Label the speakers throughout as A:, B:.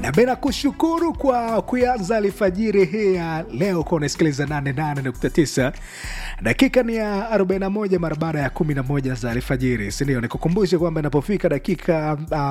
A: na bila kushukuru kwa kuanza alfajiri hii ya leo kwa unasikiliza 88.9 dakika ni ya 41 mara baada ya 11 za alfajiri sindio nikukumbushe kwamba inapofika dakika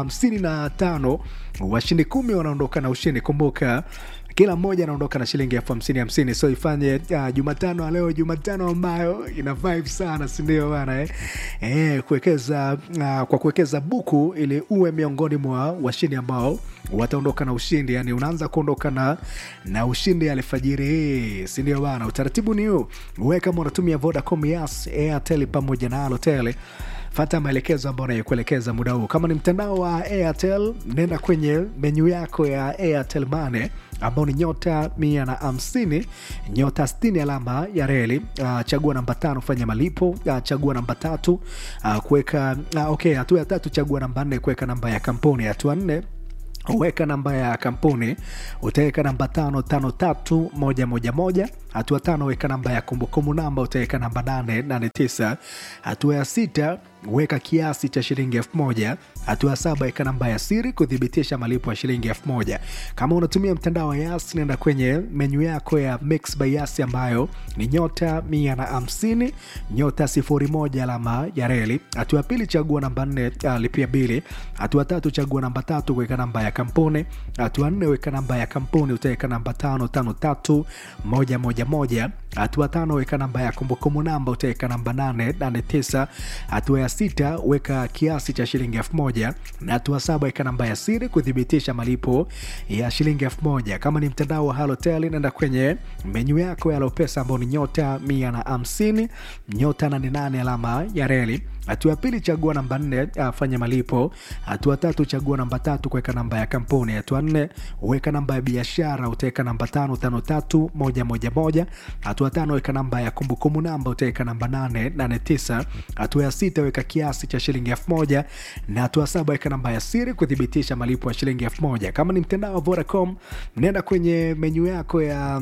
A: 55 um, washindi kumi wanaondoka na ushindi kumbuka kila mmoja anaondoka na shilingi elfu hamsini hamsini so ifanye uh, jumatano leo jumatano ambayo ina vibe sana sindio bana eh? Eh, kuwekeza uh, kwa kuwekeza buku ili uwe miongoni mwa washindi ambao wataondoka na ushindi yani unaanza kuondoka na, na ushindi alfajiri hii sindio bana utaratibu ni huu uwe kama unatumia vodacom yas airtel pamoja na alotel fata maelekezo ambayo nayokuelekeza muda huu kama ni mtandao wa airtel nenda kwenye menyu yako ya airtel mane ambao ni nyota mia na hamsini nyota stini alama ya reli uh, chagua namba tano fanya malipo uh, chagua namba tatu uh, kuweka uh, okay hatua ya tatu chagua namba nne kuweka namba ya kampuni hatua nne weka namba ya kampuni utaweka namba tano tano tatu moja moja moja hatua tano weka namba ya kumbukumbu namba utaweka namba nane nane tisa hatua ya sita weka kiasi cha shilingi elfu moja hatua ya saba weka namba ya siri kuthibitisha malipo ya shilingi elfu moja kama unatumia mtandao wa yas nenda kwenye menyu yako ya mix by yas ambayo ni nyota mia na hamsini nyota sifuri moja alama ya reli hatua ya pili chagua namba nne uh, lipia bili hatua tatu chagua namba tatu kuweka namba ya kampuni hatua nne weka namba ya kampuni utaweka namba tano tano tatu moja moja moja hatua tano weka namba ya kumbukumbu namba utaweka namba nane nane tisa hatua ya sita weka kiasi cha shilingi elfu moja na hatua saba weka namba ya siri kuthibitisha malipo ya shilingi elfu moja kama ni mtandao wa halotel naenda kwenye menyu yako ya lopesa ambao ni nyota mia na hamsini nyota nane nane alama ya reli hatua ya pili chagua namba nne fanya malipo hatua tatu chagua namba tatu kuweka namba ya kampuni hatua nne weka namba ya biashara utaweka namba tano tano tatu moja moja moja hatua tano weka namba ya kumbukumbu namba utaweka namba nane nane tisa hatua ya sita weka kiasi cha shilingi elfu moja na hatua saba weka namba ya siri kuthibitisha malipo ya shilingi elfu moja kama ni mtandao wa vodacom nenda kwenye menyu yako ya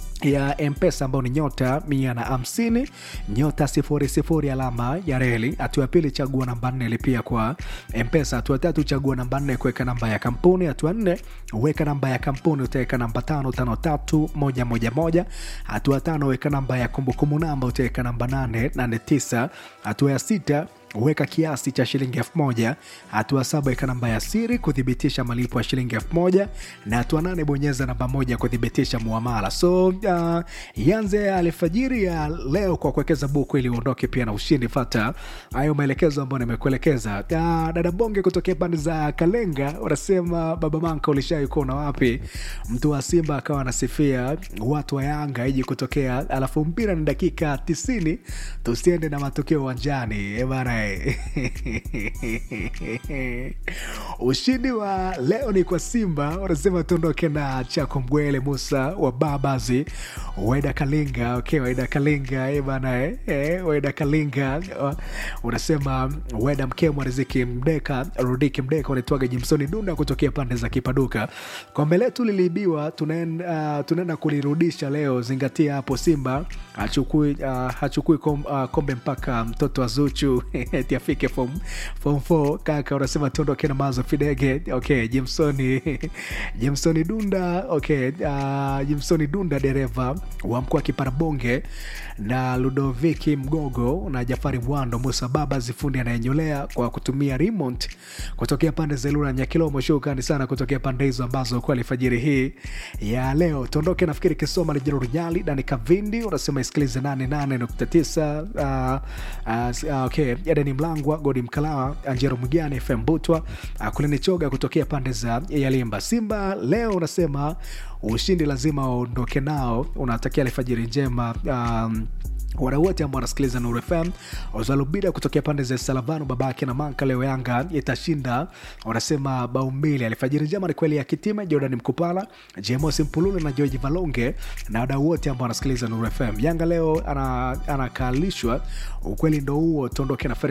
A: ya mpesa ambao ni nyota mia na hamsini nyota sifuri sifuri alama ya reli hatua ya pili chagua namba nne lipia kwa mpesa hatua tatu chagua namba nne kuweka namba ya kampuni hatua nne weka namba ya kampuni utaweka namba tano tano tatu moja moja moja hatua tano weka namba ya kumbukumbu namba utaweka namba nane nane tisa hatua ya sita weka kiasi cha shilingi elfu moja hatua saba weka namba ya siri kuthibitisha malipo ya shilingi elfu moja na hatua nane bonyeza namba moja kuthibitisha muamala so uh, ianze alfajiri ya leo kwa kuwekeza buku ili uondoke pia na ushindi fata hayo maelekezo ambayo nimekuelekeza uh, dada bonge kutokea pande za kalenga unasema baba manka ulishai kuona wapi mtu wa simba akawa anasifia watu wa yanga iji kutokea alafu mpira ni dakika tisini tusiende na matokeo uwanjani bana ushindi wa leo ni kwa simba wanasema tuondoke na chako mgwele musa wa babazi waida kalinga okay, waida kalinga eh, bana eh, eh, waida kalinga uh, unasema waida mkemwa riziki mdeka rudiki mdeka unaitwaga jimsoni dunda kutokea pande za kipaduka kombe letu liliibiwa tunaenda uh, tunaenda kulirudisha leo zingatia hapo simba hachukui uh, hachukui kom, uh, kombe mpaka mtoto wa zuchu eti afike form, form 4 kaka unasema tuondoke na mazo fidege okay jimsoni jimsoni dunda okay uh, jimsoni dunda dereva wa mkoa wa kiparabonge na ludoviki mgogo na jafari mwando musa baba zifundi anayenyolea kwa kutumia remote kutokea pande za ilura nyakilomo shukani sana kutokea pande hizo ambazo kwa alfajiri hii ya leo tuondoke nafikiri kisoma lijiro runyali dani kavindi unasema isikilize 88.9 uh, uh, okay edeni mlangwa godi mkalawa anjero mgani fm butwa uh, kulini choga kutokea pande za yalimba simba leo unasema ushindi lazima waondoke nao unatakia alfajiri njema um, wadau wote ambao wanasikiliza Nuru FM. Ozalubida kutokea pande za Salavano, babake na Manka, leo Yanga itashinda, wanasema bao mbili. Alfajiri njema ni kweli ya Kitima, Jordan Mkupala, Jemos Mpulule na George Valonge na wadau wote ambao wanasikiliza Nuru FM. Yanga leo anakalishwa ana ukweli ndo huo, tuondoke na Fere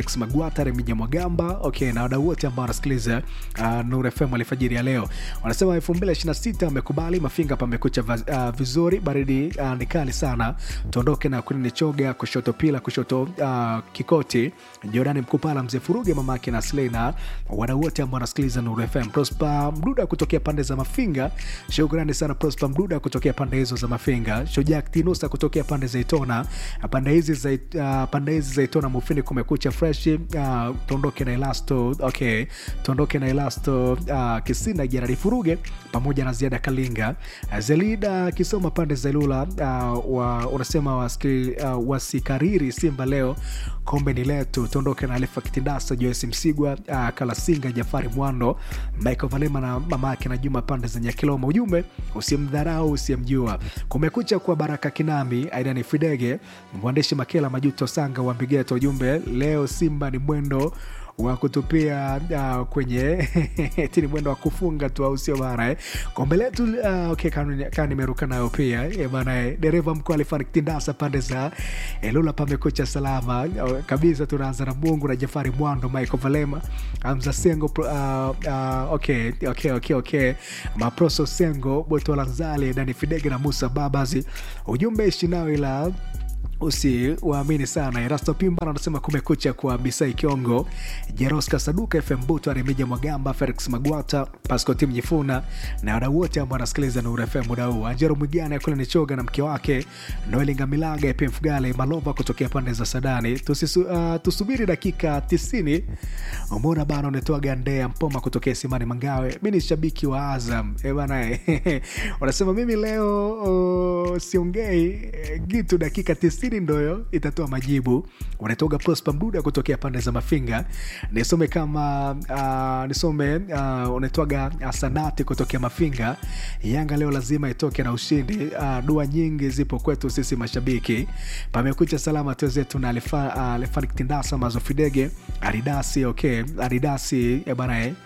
A: Felix Magwata, Remija Mwagamba, okay, na wadau wote ambao wanasikiliza uh, Nuru FM alfajiri ya leo. Wanasema 2026 wamekubali Mafinga pamekucha uh, vizuri, baridi uh, ni kali sana, tuondoke na Kunini Choga, kushoto Pila, kushoto uh, Kikoti, Jordani Mkupala, Mzee Furuge, mamake na Slena, wadau wote ambao wanasikiliza Nuru FM. Prosper Mduda kutokea pande za Mafinga, shukrani sana Prosper Mduda kutokea pande hizo za Mafinga. Shujaa Tinusa kutokea pande za Itona, pande hizi za uh, pande hizi za Itona Mufini kumekucha fresh. Uh, tuondoke na Elasto, okay, tuondoke na Elasto uh, Kisina Jeradi Furuge pamoja na Ziada Kalinga uh, Zelida Kisoma pande za Ilula uh, wa, unasema waski, uh, wasikariri Simba leo kombe ni letu. Tuondoke na Alifa Kitindasa, Joyce Msigwa, uh, Kalasinga, Jafari Mwando, Michael Valema na mama yake na Juma pande za Nyakiloma. Ujumbe usimdharau usiyemjua. Kumekucha kwa Baraka Kinami, Aidani Fidege, mwandishi Makela Majuto Sanga wa Mbigeta. Ujumbe leo Simba ni mwendo wa kutupia uh, kwenye tini mwendo wa kufunga tu, au sio bana eh? Kombe letu uh, okay, kaa nimeruka nayo pia eh, bana eh, dereva mkuu alifariki Tindasa pande za Elula, pamekucha salama uh, kabisa. Tunaanza na Mungu na Jafari Mwando, Michael Valema, Amza Sengo uh, uh, okay, okay, okay, okay. Maproso Sengo, Botola Nzale, Dani Fidege na Musa Babazi. Ujumbe ishi nao ila usiwaamini sana. Erasto Pimba anasema kumekucha kwa Bisai Kiongo, Jeroska Saduka, FM Buto, Remija Mwagamba, Felix Magwata, Pasco Tim Jifuna na wadau wote ambao wanasikiliza Nuru FM muda huu. Anjero Mwigana kule ni choga na mke wake Noeli Ngamilaga, Ep Mfugale Malova kutokea pande za Sadani. Tusisu, uh, tusubiri dakika 90. Umeona bana, unatoa gandea Mpoma kutokea Simani Mangawe. Mi ni shabiki wa Azam e bana wanasema mimi leo uh, siongei gitu dakika 90 ndoyo itatoa majibu. Unatoga Prosper Mduda kutokea pande za Mafinga. Nisome kama uh, nisome uh, unatoga Sanati kutokea Mafinga. Yanga leo lazima itoke na ushindi. Uh, dua nyingi zipo kwetu sisi mashabiki. Pamekucha salama tuwezetu na Lefanik uh, Tindasa Mazofidege Adidasi okay, Adidasi eh bana eh.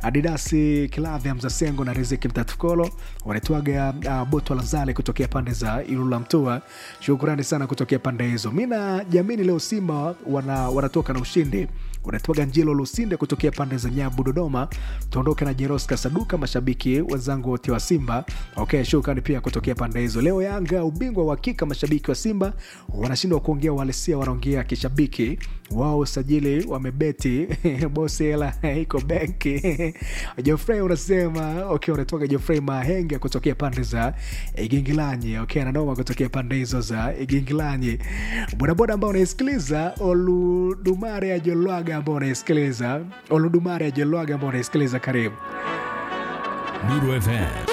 A: Adidasi Kilavya Mzasengo na Riziki Mtatukolo wanatoaga uh, Boto Lazale kutokea pande za Ilula Mtua. Shukrani sana kutokea pande hizo. Mi na jamini leo Simba wana, wanatoka na ushindi. Unatoaga Njilo Lusinde kutokea pande za Nyabu Dodoma. Tuondoke na Jeroska Saduka, mashabiki wenzangu wote wa Simba. Okay, shukrani pia kutokea pande hizo. Leo Yanga ubingwa wa hakika, mashabiki wa Simba wanashindwa kuongea uhalisia, wanaongea kishabiki wao usajili wamebeti bosi, hela iko benki. Jofrey unasema okay, unatoka Jofrey Mahenge kutokea pande za Igingilanyi. Okay, nanoma kutokea pande hizo za Igingilanyi. Bodaboda ambao unaisikiliza Oludumare ya Jolwaga ambao unaisikiliza Oludumare ya Jolwaga ambao unaisikiliza, karibu
B: Nuru FM